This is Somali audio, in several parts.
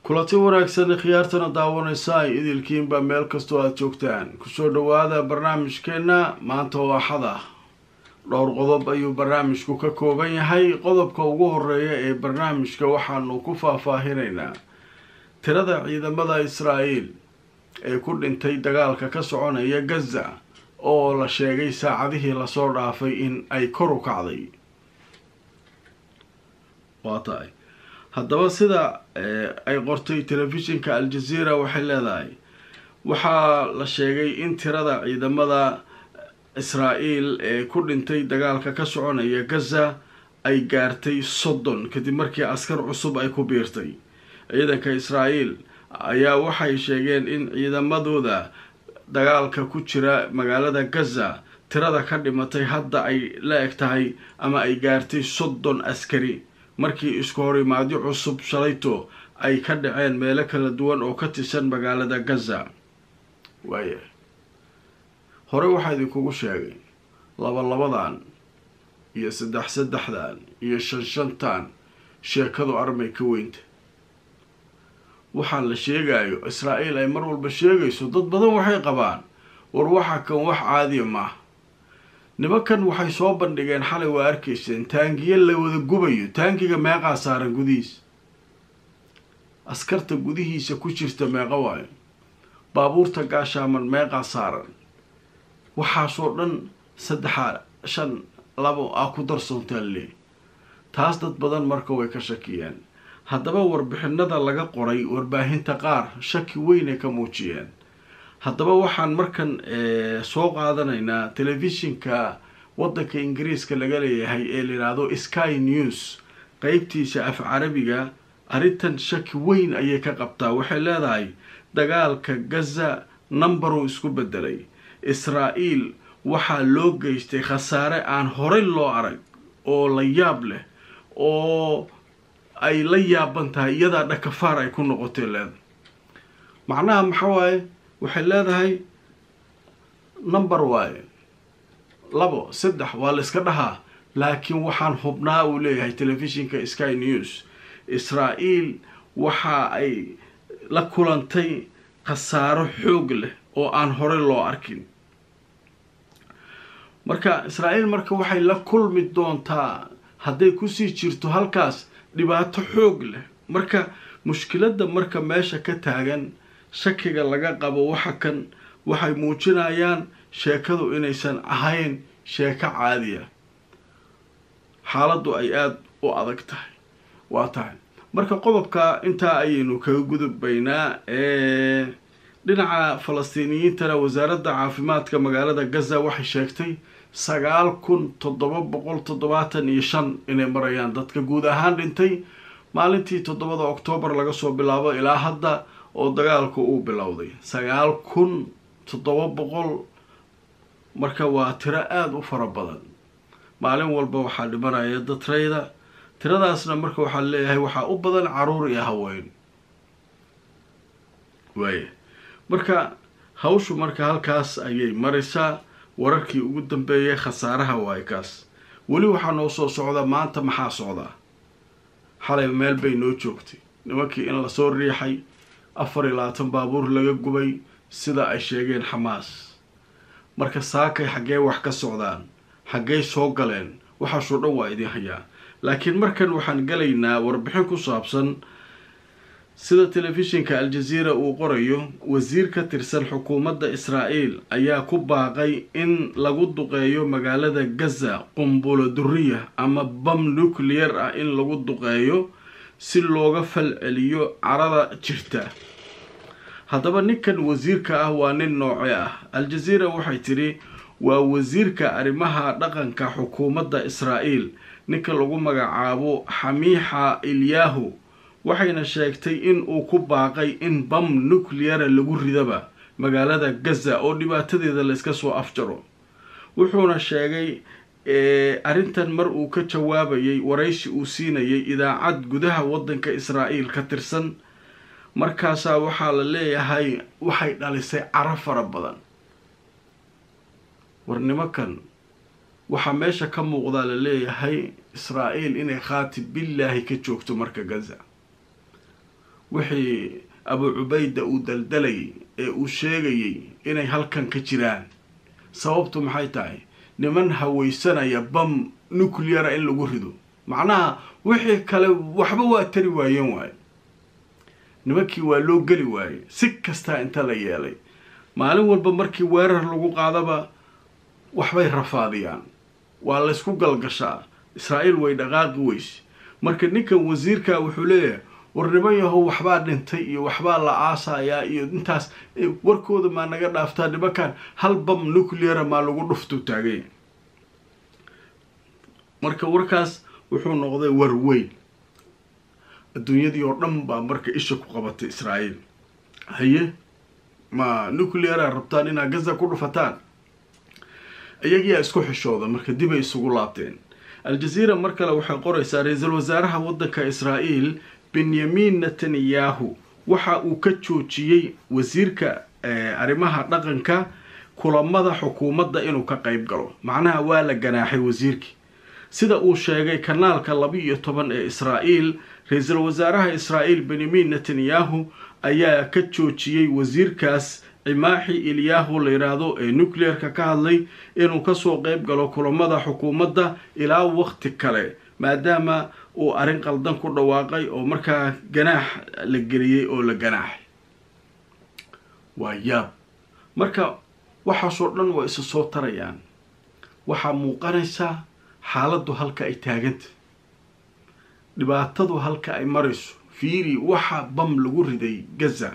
kulanti wanaagsan khiyaartana daawanaysa ay idilkiinba meel kastoo aada joogtaan kusoo dhawaada barnaamijkeenna maanta oo axad ah dhowr qodob ayuu barnaamijku ka kooban yahay qodobka ugu horeeya ee barnaamijka waxaanu ku faahfaahinaynaa tirada ciidamada israa'iil ee ku dhintay dagaalka ka soconaya gaza oo la sheegay saacadihii lasoo dhaafay in ay kor u kacday waa tahay haddaba sida ay qortay telefishinka al-jazeera waxay leedahay waxaa la sheegay in tirada ciidamada israa'iil ee ku dhintay dagaalka ka soconaya gaza ay gaartay soddon kadib markii askar cusub ay ku biirtay ciidanka israa'iil ayaa waxay sheegeen in ciidamadooda dagaalka ku jira magaalada gaza tirada ka dhimatay hadda ay la eg tahay ama ay gaartay soddon askari markii isku horimaadyo cusub shalayto ay ka dhaceen meelo kala duwan oo ka tirsan magaalada gaza waaya hore waxaa idinkugu sheegay laba labadan iyo saddex saddexdan iyo shan shantan sheekadu armay ka weynta waxaa la sheegayo israa'iil ay mar walba sheegayso dad badan waxay qabaan war waxa kan wax caadiya maaha nimankan waxay soo bandhigeen xalay waa arkayseen taangiyo la wada gubayo taangiga meeqaa saaran gudihiisa askarta gudihiisa ku jirta meeqa waayo baabuurta gaashaaman meeqaa saaran waxaasoo dhan saddexa shan labo ah ku darsoontaan lee taas dad badan marka way ka shakiyeen haddaba warbixinada laga qoray warbaahinta qaar shaki weynay ka muujiyeen haddaba waxaan markan soo qaadanaynaa telefishinka waddanka ingiriiska laga leeyahay ee layidhaahdo sky news qeybtiisa af carabiga arrintan shaki weyn ayay ka qabtaa waxay leedahay dagaalka gaza numberuu isku bedelay israa'iil waxaa loo geystay khasaare aan horey loo arag oo la yaab leh oo ay la yaaban tahay iyadaa dhakafaar ay ku noqotay leedahay macnaha maxaa waaye waxay leedahay number waaye labo saddex waa la iska dhahaa laakiin waxaan hubnaa uu leeyahay telefishinka sky news israa'iil waxa ay la kulantay khasaaro xoog leh oo aan horey loo arkin marka israa'iil marka waxay la kulmi doontaa hadday kusii jirto halkaas dhibaato xoog leh marka mushkiladda marka meesha ka taagan shakiga laga qabo waxa kan waxay muujinayaan sheekadu inaysan ahayn sheeko caadiya xaaladdu ay aada u adag tahay waa tahay marka qodobka intaa ayaynu kaga gudubbaynaa dhinaca falastiiniyiintana wasaaradda caafimaadka magaalada gaza waxay sheegtay sagaal kun toddoba boqol toddobaatan iyo shan inay marayaan dadka guud ahaan dhintay maalintii toddobada oktoobar laga soo bilaabo ilaa hadda oo dagaalku uu bilowday sagaal kun toddoba boqol marka waa tiro aada u fara badan maalin walba waxaa dhimanaya dadrayda tiradaasna marka waxaa leeyahay waxaa u badan caruur iyo haween waaya marka hawshu marka halkaas ayay maraysaa wararkii ugu dambeeyay khasaaraha waay kaas weli waxaa noo soo socda maanta maxaa socdaa xalay meel bay noo joogtay nimankii in lasoo riixay afar iyo labaatan baabuur laga gubay sida ay sheegeen xamaas marka saakay xaggee wax ka socdaan xaggey soo galeen waxaasoo dhan waa idin hayaa laakiin markan waxaan galaynaa warbixin ku saabsan sida telefishinka al-jazeera uu qorayo wasiir ka tirsan xukuumadda israa'iil ayaa ku baaqay in lagu duqeeyo magaalada gaza qumbulo duriya ama bam nuclear ah in lagu duqeeyo si looga fal celiyo carada jirta haddaba ninkan wasiirka ah waa nin nooce ah al-jazeera waxay tidhi waa wasiirka arrimaha dhaqanka xukuumadda israa'iil ninka lagu magacaabo xamiixa ilyahu waxayna sheegtay in uu ku baaqay in bam nucleara lagu ridaba magaalada gaza oo dhibaatadeeda la iska soo afjaro wuxuuna sheegay arrintan mar uu ka jawaabayay waraysi uu siinayay idaacad gudaha waddanka israa'iil ka tirsan markaasaa waxaa la leeyahay waxay dhalisay caro fara badan war nimankan waxaa meesha ka muuqdaa la leeyahay israa'iil inay khaati billaahi ka joogto marka gaza wixii abu cubayda uu daldalayay ee uu sheegayay inay halkan ka jiraan sababtu maxay tahay niman hawaysanaya bam nucleara in lagu rido macnaha wixii kale waxba waa tari waayeen waaye nimankii waa loo geli waayey si kastaa inta la yeelay maalin walba markii weerar lagu qaadaba waxbay rafaadiyaan waa laysku galgashaa israa'iil way dhaqaaqi weyse marka ninkan wasiirka wuxuu leeyahay war niman yahow waxbaa dhintay iyo waxbaa la aasayaa iyo intaas warkooda maa naga dhaaftaa nimankan hal bam nucleara maa lagu dhuftu taagay marka warkaas wuxuu noqday war weyn adduunyadii oo dhan baa marka isha ku qabatay israa'iil haye ma nucleara rabtaan inaad gaza ku dhufataan iyagiyaa isku xishooda marka dib ay isugu laabteen al-jazeera mar kale waxay qoraysaa ra-iisul wasaaraha waddanka israa'iil benyamin netanyahu waxa uu ka joojiyey wasiirka arrimaha dhaqanka kulamada xukuumadda inuu ka qayb galo macnaha waa la ganaaxay wasiirkii sida uu sheegay kanaalka laba iyo toban ee israa'iil ra-iisul wasaaraha israa'iil benyamin netanyahu ayaa ka joojiyey wasiirkaas cimaaxi ilyahu la yidhaahdo ee nuclearka ka hadlay inuu kasoo qeyb galo kulamada xukuumadda ilaa waqti kale maadaama uu arrin qaldan ku dhawaaqay oo markaa ganaax la geliyey oo la ganaaxay waa yaab marka waxaasoo dhan waa isa soo tarayaan waxaa muuqanaysaa xaaladdu halka ay taaganta dhibaatadu halka ay marayso fiiri waxa bam lagu riday gaza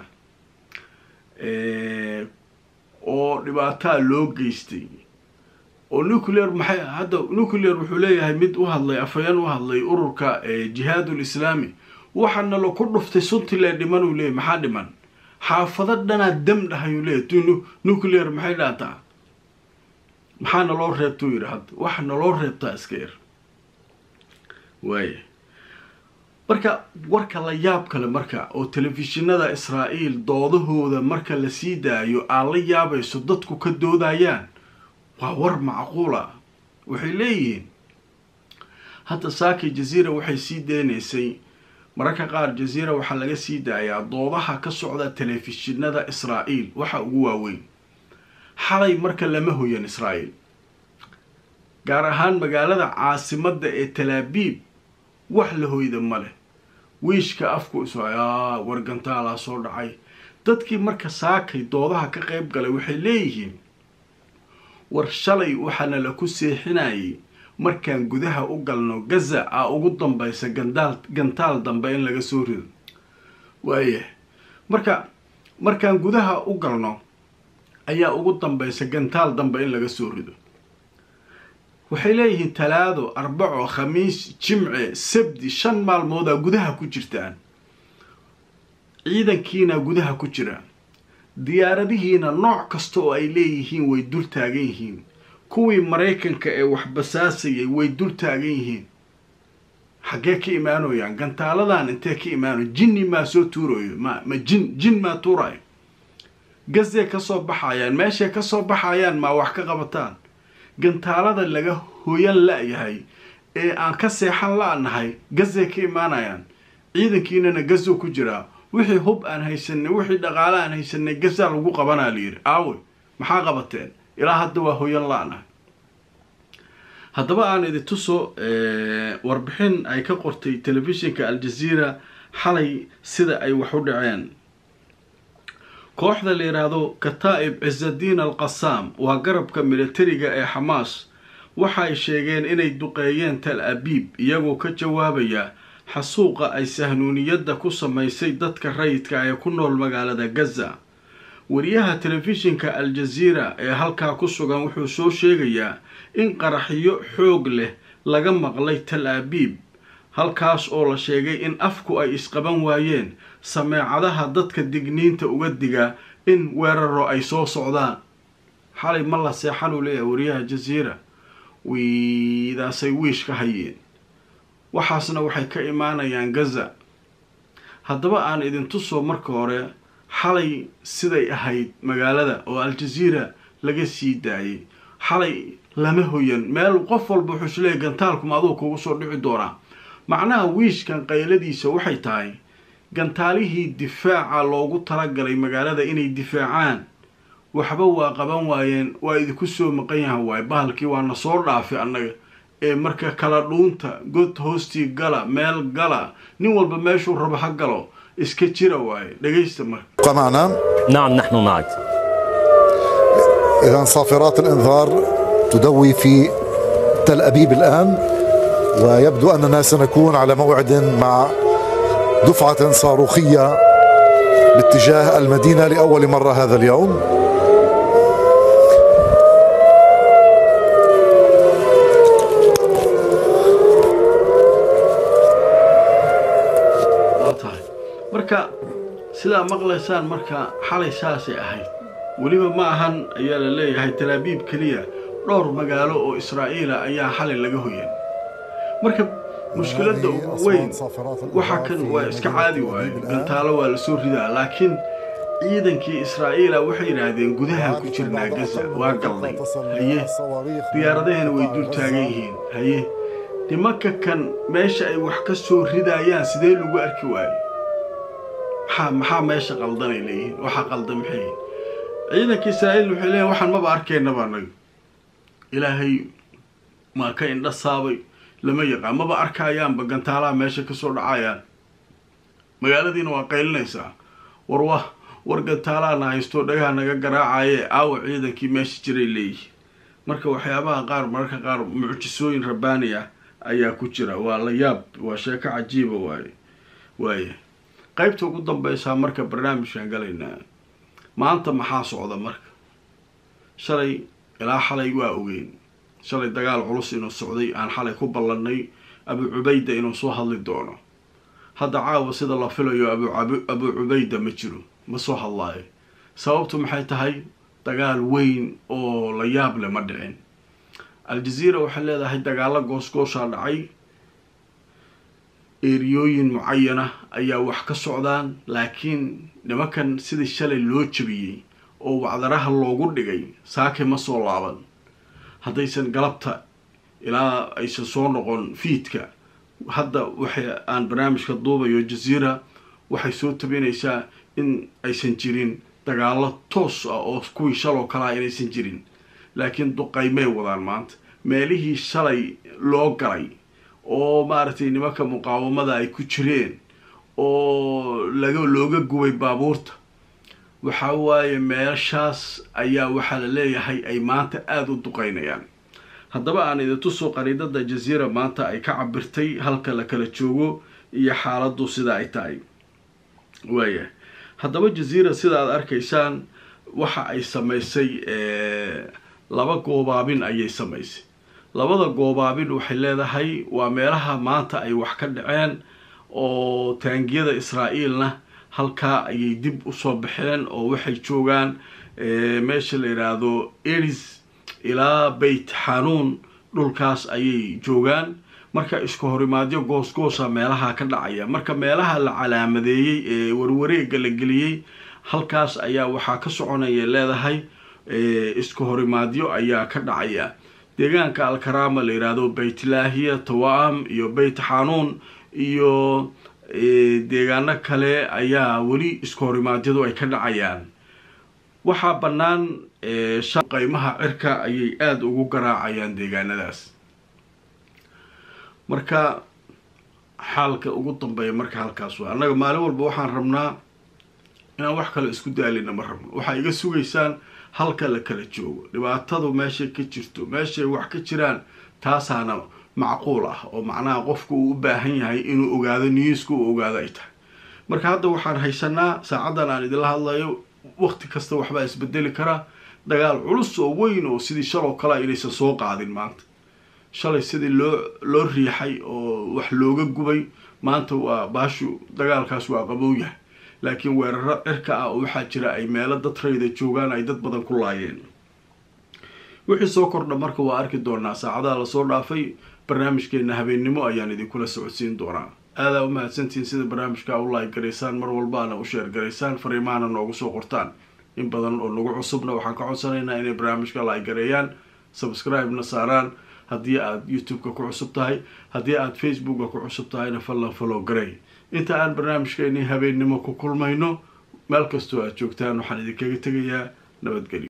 oo dhibaataa loo geystay oo nuclear maxay hadda nuclear wuxuu leeyahay mid u hadlay afhayeen u hadlay ururka jihaadul islaami waxaana laku dhuftay suntilee dhiman uu leeyahy maxaa dhiman xaafado dhanaa dam dhahayuu leeyahy tu nuclear maxay dhaataa maxaa naloo reebtuu yidhi hadda waxa naloo reebtaa iska yar waaya marka warka la yaab kale marka oo telefishinada israa'iil doodahooda marka la sii daayo aad la yaabayso dadku ka doodayaan waa war macquula waxay leeyihiin hadda saaki jaziira waxay sii deynaysay mararka qaar jaziira waxaa laga sii daayaa doodaha ka socda telefishinada israa'iil waxa ugu waaweyn xalay marka lama hoyan israa'iil gaar ahaan magaalada caasimadda ee talaabiib wax la hoyda ma leh wiishka afku iso yaa wargantaalaa soo dhacay dadkii marka saakay doodaha ka qayb galay waxay leeyihiin war shalay waxaana la ku seexinayay markaan gudaha u galno gaza a ugu dambaysa gandaal gantaal dambe in laga soo rido waayah marka markaan gudaha u galno ayaa ugu dambaysa gantaal dambe in laga soo rido waxay leeyihiin talaado arbaco khamiis jimce sabdi shan maalmoodaa gudaha ku jirtaan ciidankiina gudaha ku jira diyaaradihiina nooc kasta oo ay leeyihiin way dul taagan yihiin kuwii maraykanka ee wax basaasayay way dul taagan yihiin xaggee ka imaanoyaan gantaaladan intee ka imaano jinni maa soo tuurayo ma ma jin jin maa tuurayo gazee kasoo baxayaan meeshay kasoo baxayaan maa wax ka qabataan gantaalada laga hoyan la-yahay ee aan ka seexan la-nahay gazee ka imaanayaan ciidankiinana gazo ku jiraa wixii hub aan haysanay wixii dhaqaale aan haysanay gazaa lagu qabanaa layidhi aawe maxaa qabateen ilaa hadda waa hoyan la-nahay haddaba aan idi tuso warbixin ay ka qortay telefishinka al-jazeera xalay sida ay wax u dhaceen kooxda la yidhaahdo kataa'ib cisadiin al qasaam waa garabka militariga ee xamaas waxa ay sheegeen inay duqeeyeen tal abiib iyagoo ka jawaabaya xasuuqa ay sahnuuniyadda ku samaysay dadka rayidka ee ku nool magaalada gaza wariyaha telefishinka al-jazeera ee halkaa ku sugan wuxuu soo sheegayaa in qaraxyo xoog leh laga maqlay tal abiib halkaas oo la sheegay in afku ay isqaban waayeen sameecadaha dadka digniinta uga diga in weeraro ay soo socdaan xalay ma la seexan uu leeyahay wariyaha jaziira wiidaasay wiish ka hayeen waxaasna waxay ka imaanayaan gaza haddaba aan idin tuso marka hore xalay siday ahayd magaalada oo al-jazeera laga sii daayay xalay lama hoyan meel qof walba wuxuu isleeyahy gantaalkuma aduu kugu soo dhici doonaa macnaha wiishkan qayladiisa waxay tahay gantaalihii difaaca loogu talagalay magaalada inay difaacaan waxba waa qaban waayeen waa idinku soo maqan yahan waaye bahalkii waana soo dhaafay annaga ee marka kala dhuunta god hoostii gala meel gala nin walba meeshuu rabo ha galo iska jira waaye dhegaysta marka معنا نعم نحن معك إذا صافرات الإنذار تدوي في تل أبيب الآن ويبدو أننا سنكون على موعد مع دفعة صاروخية باتجاه المدينة لأول مرة هذا اليوم waa tahay marka sidaa maqlaysaan marka xalay saasay ahayd weliba ma ahan ayaa la leeyahay talaabiib keliya dhowr magaalo oo israa'iila ayaa xalay laga hoyan marka mushkiladda ugu weyn waxa kan waa iska caadi waaye gantaalo waa lasoo ridaa laakiin ciidankii israa'iila waxay yidhaahdeen gudahaan ku jirnaa gaza waa galnay haye diyaaradaheena way dul taagan yihiin haye nimanka kan meesha ay wax ka soo ridaayaan sidee lagu arki waayo maxaa maxaa meesha qaldanay leeyihiin waxaa qaldan maxay yihiin ciidanka israa'iil waxay leeyihin waxaan maba arkaynaba anaga ilaahay maa ka indha saabay lama yaqaan maba arkayaanba gantaalaha meesha kasoo dhacayaan magaaladiina waa qaylinaysaa war wa war gantaalaana haysto dhagaha naga garaacaye aawa ciidankii meesha jiray leeyihin marka waxyaabaha qaar mararka qaar mucjisooyin rabbaani ah ayaa ku jira waa la yaab waa sheeko cajiiba waaye waaye qaybta ugu dambeysaa marka barnaamijkan galaynaa maanta maxaa socda marka shalay ilaa xalay waa ogeyn shalay dagaal culus inuu socday aan xalay ku ballannay abu cubayda inuu soo hadli doono hadda caawa sida la filayo abu abu cubayda ma jiro ma soo hadlaayo sababtu maxay tahay dagaal weyn oo la yaab leh ma dhicin al-jaziira waxay leedahay dagaalo goosgooshaa dhacay eeriyooyin mucayana ayaa wax ka socdaan laakiin nimankan sidii shalay loo jabiyey oo wacdaraha loogu dhigay saake ma soo laaban haddaysan galabta ilaa aysan soo noqon fiidka hadda waxay aan barnaamijka duubayo jaziira waxay soo tabinaysaa in aysan jirin dagaalo toos ah oo kuwii shaloo kalaa inaysan jirin laakiin duqaymay wadaan maanta meelihii shalay loo galay oo maaragtay nimanka muqaawamada ay ku jireen oo laga looga gubay baabuurta waxa waaye meeshaas ayaa waxaa la leeyahay ay maanta aada u duqaynayaan haddaba aan idintusoo qariidada jaziira maanta ay ka cabirtay halka la kala joogo iyo xaaladdu sida ay tahay waaya haddaba jaziira sida aad arkaysaan waxa ay samaysay laba goobaabin ayay samaysay labada goobaabin waxay leedahay waa meelaha maanta ay wax ka dhaceen oo taangiyada israa'iilna halkaa ayay dib usoo baxeen oo waxay joogaan meesha la yidhaahdo eris ilaa beyt xanuun dhulkaas ayay joogaan marka isku horimaadyo goosgoosa meelaha ka dhacaya marka meelaha la calaamadeeyey ee warwareega la geliyey halkaas ayaa waxaa ka soconaya leedahay isku horimaadyo ayaa ka dhacaya deegaanka alkaraama la yidhaahdo beytlaahiya tawa'am iyo beyt xanuun iyo deegaano kale ayaa weli isku horimaadyadu ay ka dhacayaan waxaa bannaan qaymaha cirka ayay aada ugu garaacayaan deegaanadaas marka xaalka ugu dambeeya marka halkaas waa annaga maalin walba waxaan rabnaa inaan wax kale isku daalina ma rabno waxaa iga sugaysaan halka la kala joogo dhibaatadu meeshay ka jirto meeshay wax ka jiraan taasaana macquul ah oo macnaha qofku uu u baahan yahay inuu ogaado niyuska uu ogaado ay tahay marka hadda waxaan haysanaa saacaddan aan idinla hadlayo waqti kasta waxbaa isbedeli karaa dagaal culus oo weyn oo sidii shaloo kale inaysan soo qaadin maanta shalay sidii loo loo riixay oo wax looga gubay maanta waa baashu dagaalkaas waa qabow yahay laakiin weeraro cirka ah oo waxaa jira ay meelo dad rayda joogaan ay dad badan ku laayeen wixii soo kordha marka waa arki doonaa saacadaha lasoo dhaafay barnaamijkeena habeennimo ayaan idinkula socodsiin doonaa aadaa u mahadsantihiin sida barnaamijka u laay garaysaan mar walbaana u sheer garaysaan fariimahana noogu soo qortaan in badan oo nagu cusubna waxaan ka codsanaynaa inay barnaamijka laay gareeyaan subscribe-na saaraan haddii aad youtube-ka ku cusub tahay haddii aad facebooka ku cusub tahayna fallan follow garey inta aan barnaamijkeennii habeennimo ku kulmayno meel kastoo aad joogtaan waxaan idinkaga tegayaa nabadgelyo